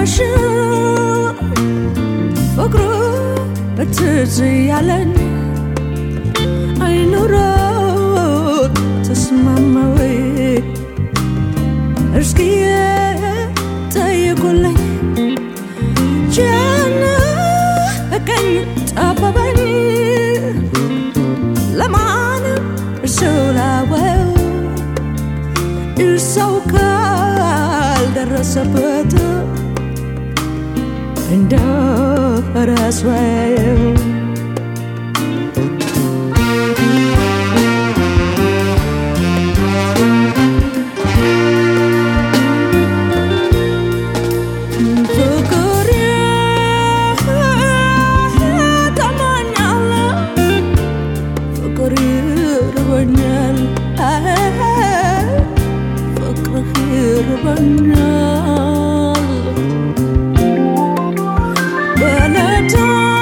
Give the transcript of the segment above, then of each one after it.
ቸረበሽ ፍቅሩ ትዝ ያለኝ አይኑሮት ተስማማ ወይ እስኪ ጠይቁልኝ ጨነቀኝ ጠበበኝ ለማን ስላወው ሰው ካልደረሰበት እንደ ረስዋየው ፍቅር ተማኛለ ፍቅር ይርበኛል ፍቅርህ ይርበኛል በለታ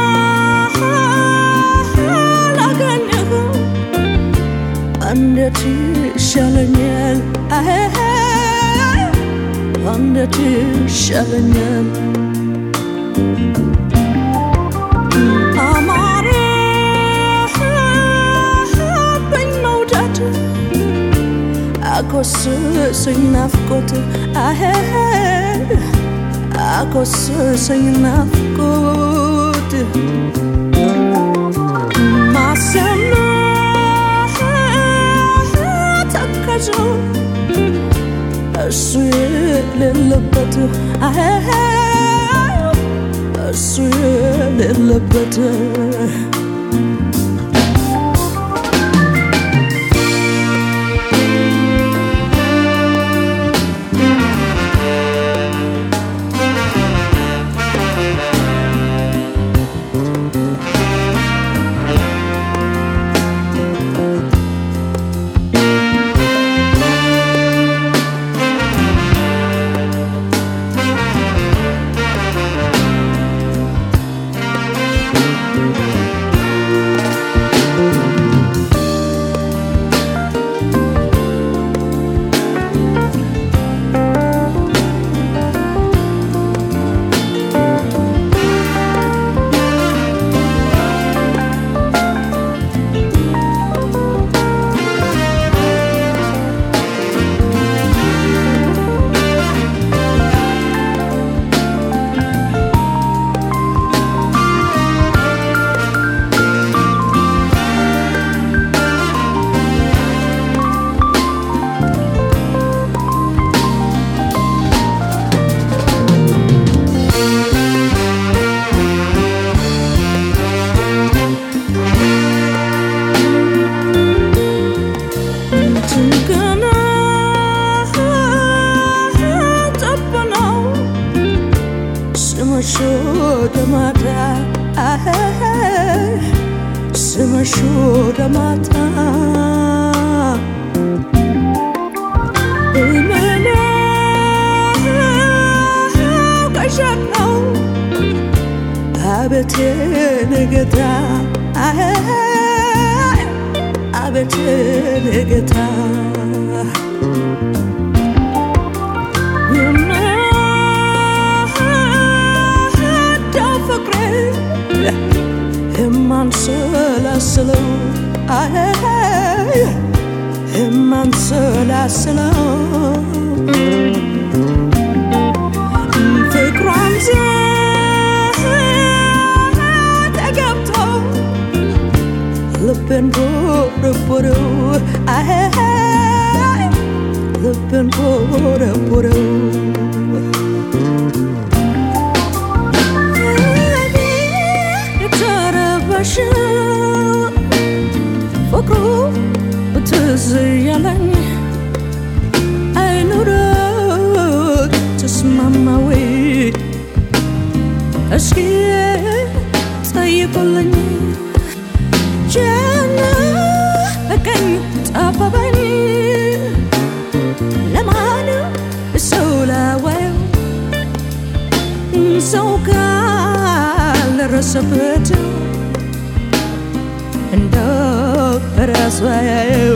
ላገኘህ እንዴት ይሻለኛል እንዴት ይሻለኛል አማረብኝ መውደድ አኮስሰኝ ናፍቆት አኮስሰኝ ናፍቆት ማሰብ ተከዞ እሱ የሌለበት እሱ የሌለበት ትንገና ጠበነው ስመሽ ወደ ማታ ስመሽ ወደ ማታ እምለው ቀሸት ነው አቤቴ ንገታ አቤቴ ንገታ የምወደው ፍቅሬ የማንሰላስለው የማንሰላስለው ፍቅሯን ተገብቶ ልቤን ቦረቦረው ልቤን ቦረቦረው የተረበሽ ፍቅሩ ትዝ ያለኝ አይኑረት ተስማማ ወይ እስኪ ጠይቁልኝ ጨነቀኝ ጠበበኝ ለማን ሰው ላወየው ሰው ካልደረሰበት እንደ ረስዋየው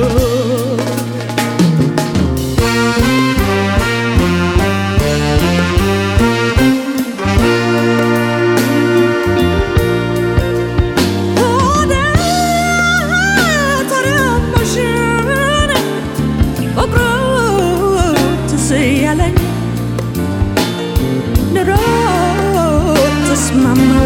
ተስማማ